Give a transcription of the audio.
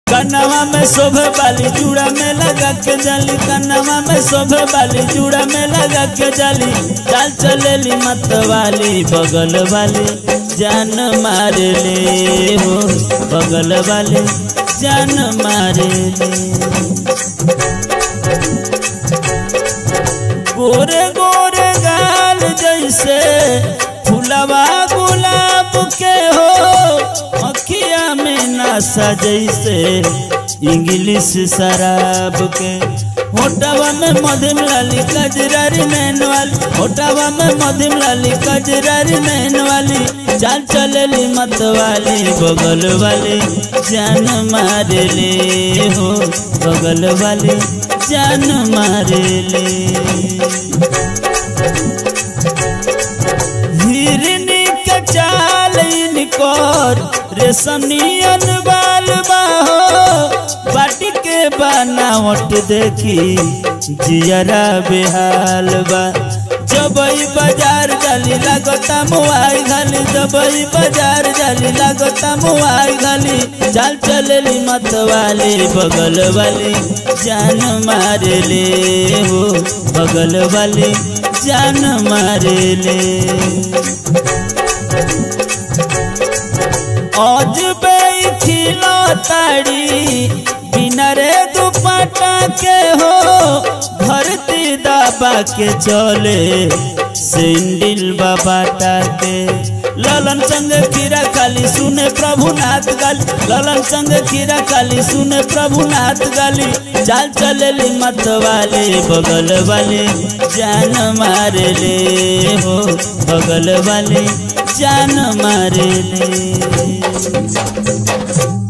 कनवा में शोभे वाली चूड़ा में लगा के जाली कनवा में शोभे वाली चूड़ा में लगा के जाली चाल चलेली मत वाली बगल वाली जान मार ले हो बगल वाली जान मार ले गोरे गोरे गाल जैसे फुलवा गुलाब के हो अखिया में नशा जैसे इंग्लिश शराब के होटवा में मध्यम लाली कजरारी नैन वाली होटवा में मध्यम लाली कजरारी नैन वाली चाल चलेली मत वाली बगल वाली जान मार ले हो बगल वाली जान मार ले हिरनी के चाल इनकोर रेशमियन बाल बाहो बाटी के बनावट देखी जियरा बेहाल बा जबई बाजार जाली लागता मुआई घाली जबई बाजार जाली लागता मुआई घाली चाल चलेली मत वाली बगल वाली जान मार ले हो बगल वाली जान मार ले आज खिलो ताड़ी बिना रे दुपट्टा के हो धरती दबा के चले सिंडिल बाबाटा के ललन संग खीरा खाली सुने प्रभुनाथ गाली ललन संग खीरा खाली सुने प्रभुनाथ गाली चाल चलेली मत वाले बगल वाले जान मार ले हो बगल वाले जान मार ले